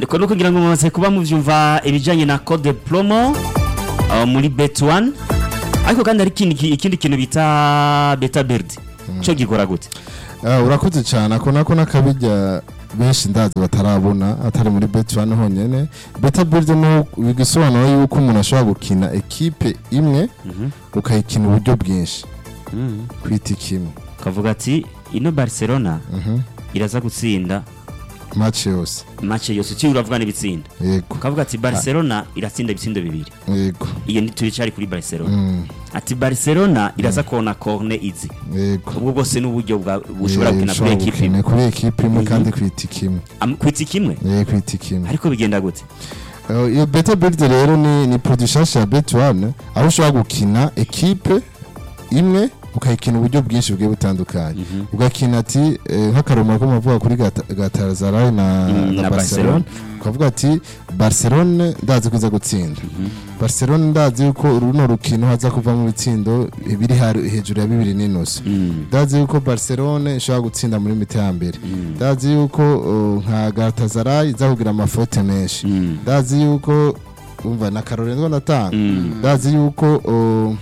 ariko no kugira ngo mumaze kuba muvyumva ibijanye na code promo uh, muri bet one ariko kandi hari ikindi ikindi kintu bita beta bird cyo gikora gute Ah, urakoze cyane ako nako nakabijya benshi ndazi batarabona atari muri bet one honyene beta build no bigisobanura yuko umuntu ashobora gukina ekipe imwe Mhm. ukayikina uburyo bwinshi Mhm. kwita kimwe kavuga ati ino barcelona Mhm. iraza gutsinda match yose match yose uciye uravuga n'ibitsinda yego kavuga ati barcelona iratsinda ibitsindo bibiri yego iyo ni turicari kuri barcelona Mm, ati barcelona iraza kona corne izi yego ubwo bwose n'uburyo bwa bushobora Eh, gukina kuri ushobora ekipe gukina kuri ekipe imwe Mhm. kandi kwita kimwe Am- kwitsi kimwe eh kwita kimwe ariko bigenda gute Uh, iyo beta build rero ni ni produit nshasha ya bet one aho ushobora gukina ekipe imwe ukayikina uburyo bwinshi bugiye butandukanye Mhm. ugakina ati eh, nk'akaroma ko mavuga kuri Gata- Galatasaray na, Mm, na na Barcelona ukavuga ati Barcelona ndazi kuza gutsinda Barcelona ndazi yuko runo rukino haza kuva mu bitsindo biri hari- hejuru ya bibiri n'inusu Mm. ndazi yuko Barcelona ishobora gutsinda muri mita ya mbere Mm. ndazi yuko uh, nka Galatasaray iza kugira amafote menshi Mm. ndazi yuko umva na Caroline ndatanga Mm. ndazi yuko uh,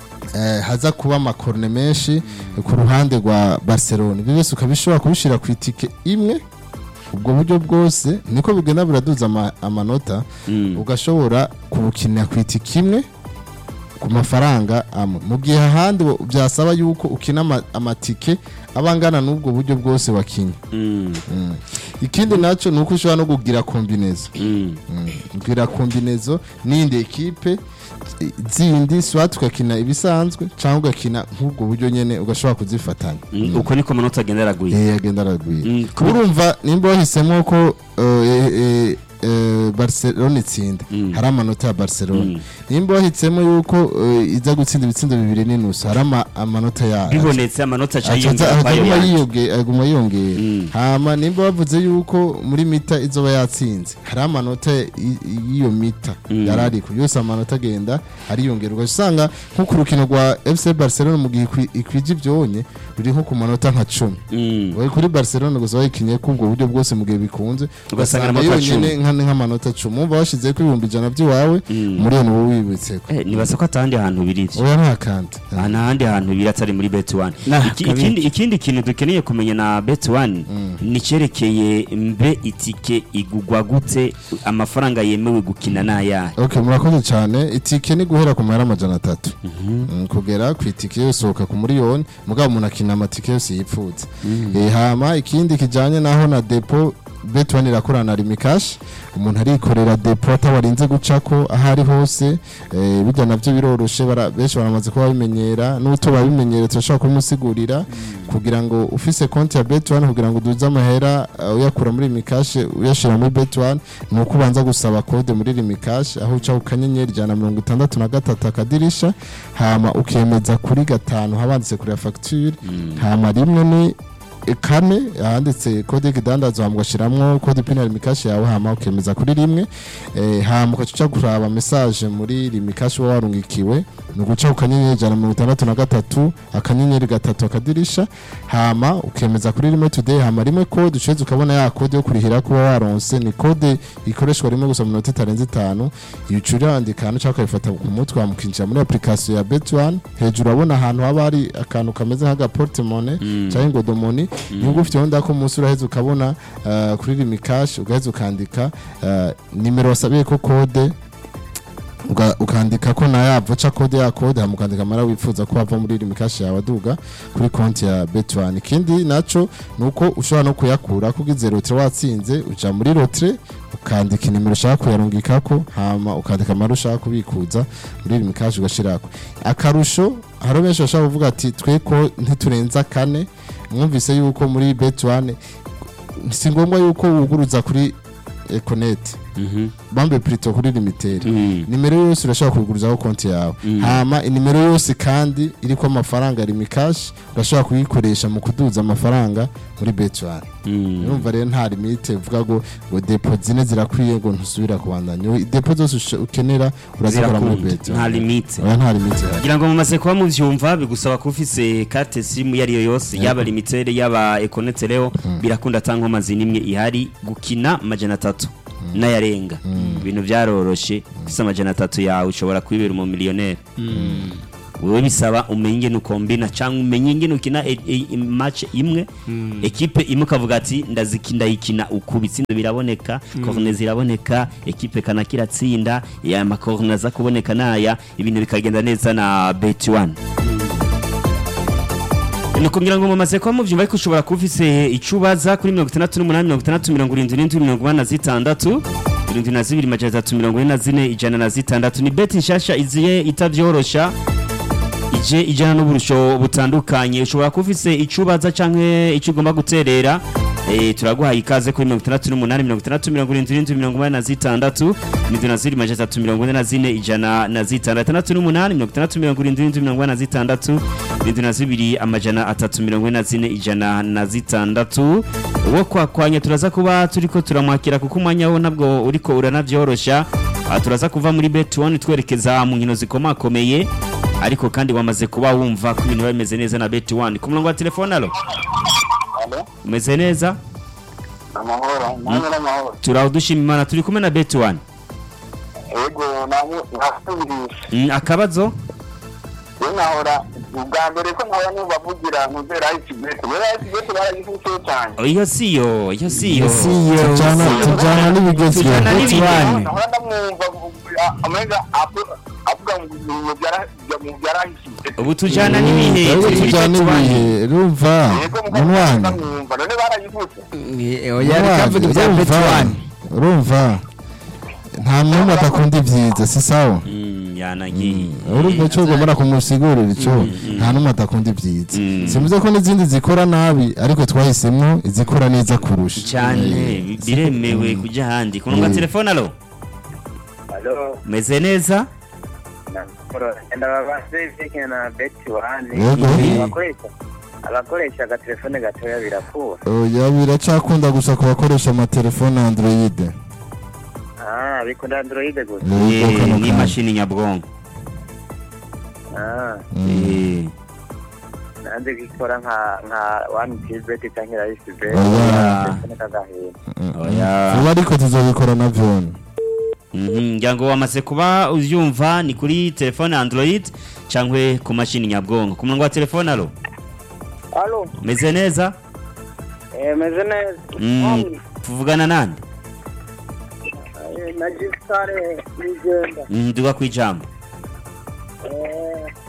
eh, haza kuba amakorne menshi ku ruhande rwa Barcelona ibyo byose ukabishobora kubishira ku itike imwe ubwo buryo bwose niko bigenda biraduza ama, amanota Mm. ugashobora kubukinira ku itike imwe ku mafaranga amwe mu gihe ahandi bo- byasaba yuko ukina ama- amatike aba angana n'ubwo buryo bwose wakinnye Mm. mm. ikindi nacyo ni uko ushobora no kugira kombinezo Mm. kugira kombinezo n'indi ekipe i- zindi swat ugakina ibisanzwe cyangwa ugakina nk'ubwo buryo nyene ugashobora kuzifatanya Mm. uko niko amanota agenda aragwira Eh, agenda aragwira Mm, kubi- urumva nimba wahisemo ko eh, eh, eh, barcelona itsinda Mm. hari amanota ya barcelona Mm. nimba wahisemo yuko eh, iza gutsinda ibitsindo bibiri n'inusu hari ama- amanota yayo bibonetse amanota aca Aca- yiyongera aca- kwayo aguma yandi. yiyonge- aguma yiyongera Mm. hama nimba bavuze yuko muri mita izoba yatsinze hari amanota y- y'iyo mita Mm. yari ariko yose amanota agenda ariyongera ugasanga nko ku rukino rwa fc barcelona mu gihe ikwi- ikwije ibyonye ruri nko ku manota nka cumi Mm. wowe kuri barcelona gusa wayikinye ko ubwo buryo bwose mu gihe bikunze Ugasanga ugasanga amanota yonyine cumi. nka- nk'amanota cumi wumva washize ko ibihumbi ijana by'iwawe Mm. muri iyo niwo wibitseko Eh, nibaza ko atahandi hantu biri ivyo oya nta kandi aha n'ahandi hantu biri atari muri bet one Nah, Iki- kabiri. ikindi ikindi kintu dukeneye kumenya na bet one ni icyerekeye mbe itike igugwa gute amafaranga yemewe gukina n'ayahe ok murakoze cyane itike ni guhera ku mahera amajana atatu Mm, kugera ku itike yose usohoka ku miliyoni mugabo umuntu akina amatike yose yipfutse Eh, hama ikindi kijyanye naho na depo betwani irakorana na rimikashi umuntu arikorera depo atabarinze gucako aho ari hose eh, bijya nabyo biroroshe bara- benshi baramaze kuba babimenyera n'uto babimenyere turashobora kubimusigurira kugira ngo ufise konti ya betwani kugira ngo uduze amahera eh, uyakura muri rimikashi uyashyira muri betwani ni uko ubanza gusaba kode muri rimikashi aho uca ku kanyenyeri ijana na mirongo itandatu na gatatu akadirisha hama ukemeza kuri gatanu habanditse kuri ya fagitire hama rimwe ni kane ahanditse kode y'ikidandazwa hama ugashyiramo kode pinari mikashi yawe hama ukemeza kuri rimwe eh, hama ugaca uca kuraba mesaje muri rimikashi uba warungikiwe ni uguca ku kanyenyeri ijana na mirongo itandatu na gatatu akanyenyeri gatatu akadirisha hama ukemeza kuri rimwe today hama rimwe kode uceze ukabona ya kode yo kurihira kuba waronse ni kode ikoreshwa rimwe gusa mu minota itarenze itanu iyo uca urandika hano cyangwa ukayifata ku mutwe hama ukinjira muri application ya bet1 hejuru urabona ahantu haba hari akantu kameze nk'agaportemone cyangwa ingodomoni niba ufite wenda ko umunsi uraheza ukabona uh, kuri rimikashi ugaheza ukandika uh, nimero wasabiye ko kode uga- ukandika ko na ya voca kode ya kode hama ukandika amara wifuza ko wava muri rimikashi yawe aduga kuri konti ya bet1 ikindi naco ni uko ushobora no kuyakura ko ugize rotre watsinze uja muri rotre ukandika inimero ushaka kuyarungikako hama ukandika amara ushaka kubikuza muri rimikashi ugashirako akarusho hari benshi bashobora kuvuga ati twe ko ntiturenza kane mwumvise yuko muri bet1 si ngombwa yuko wuguruza kuri econet Mhm. bambe plutôt kuri limiteri Mm. nimero yose urashobora kuyigurizaho konti yawe Mm. hama inimero yose kandi iriko amafaranga rimikashi urashobora kuyikoresha mu kuduza amafaranga muri bet1 Mm. urumva rero nta limite uvuga ngo ngo depo zine zirakwiye ngo ntusubira kubandanya depo zose ushe- ukenera urazikora muri zirakunda bet1 nta limite oya nta limite ihari. kugira ngo mumaze kuba muvyumva bigusaba kuba ufise carte simu iyo ariyo yose yaba limitere yaba ekonete rero birakunda ata nkomazi n'imwe ihari gukina majana atatu n'ayarenga ibintu byaroroshe ufise amajana atatu yawe ushobora kwibera umumiliyoneri wowe bisaba umenye ingene ukombina cyangwa umenye ingene ukina e- e- match imwe ekipe imwe ukavuga ati ndaziki ndayikina uku bitsindo biraboneka corne ziraboneka ekipe kana kiratsinda ya makorne aza kuboneka naya ibintu bikagenda neza na bet one ni kugira ngo mumaze kuba muvyumva ariko ushobora kuba ufise icyo ubaza kuri mirongo itandatu n'umunani mirongo itandatu mirongo irindwi n'indwi mirongo inani na zitandatu irindwi na zibiri majana atatu mirongo ine na zine ijana na zitandatu ni beti nshasha iziye itavyorosha ije ijana n'uburusho butandukanye ushobora kuba ufise icyo ubaza canke icyo ugomba guterera Eh, turaguhaye ikaze kuri mirongo itandatu n'umunani mirongo itandatu mirongo irindwi n'indwi mirongo inani na zitandatu irindwi na zibiri majana atatu mirongo ine na zine ijana na zitandatu itandatu n'umunani mirongo itandatu mirongo irindwi n'indwi mirongo inani na zitandatu irindwi na zibiri amajana atatu mirongo ine na zine ijana na zitandatu uwo kwakwanya turaza kuba turiko turamwakira kuko umwanya wo ntabwo uriko uranavyorosha Aha turaza kuva muri bet one twerekeza mu nkino zikomakomeye ariko kandi wamaze kuba wumva ko ibintu biba bimeze neza na bet one ku murongo wa telefone alo Alo, umeze neza amahoro, namwe n'amahoro. turaho dushima imana turi kumwe na bet one Yego, namu- nasubirisha. Mm, akabazo Yo nahora, ubwa mbere ko nkaba nubavugira ntuzera ikibete. Wewe ikibete baragifutse cyane. iyo siyo iyo siyo siyo tujana tujana n'ibigezweho Tujana n'ibihe. One. Nahora ndamwumva amenga avuga mu bintu byara mu byarahishije. ubu tujana n'ibihe rero turi muri tujana Bet One. ibihe rumva Yego, munwanya ndamwumva. None baragifutse. oya reka avuga ibya urumva betuwani urumva nta n'umwe adakunda ibyiza si sawa Mm, yanagiye urumva icyo ugomba kumusigurira icyo nta n'umwe adakunda ibyiza Mm. simuze ko n'izindi zikora nabi ariko twahisemo izikora neza kurusha cyane biremewe kujya ahandi ku murongo wa Mm. telefone alo Alo, umeze neza namahoro. Ndababaze ibyerekeye na beti wani. Yego. Abakoresha abakoresha agatelefone gatoya birakura. oya biracakunda gusa ku bakoresha amatelefone android Ah, bikunda Android gusa. Yego, Eh, kano kanya. n'imashini nyabwonko Ah, Mm. Eh, nanze gikora nka nka one tibet cyangwa rice bet. Oya. Telefone kagahera. oya vuba ariko tuzabikora na vyone Mhm, ngira ngo wamaze kuba ubyumva ni kuri telefone android cyangwa ku mashini nyabwonko ku murongo wa telefone alo Alo, umeze neza eh meze neza. Mm, tuvugana nande Eh, na Gisare nigenda. Mm, duga ku ijambo Eh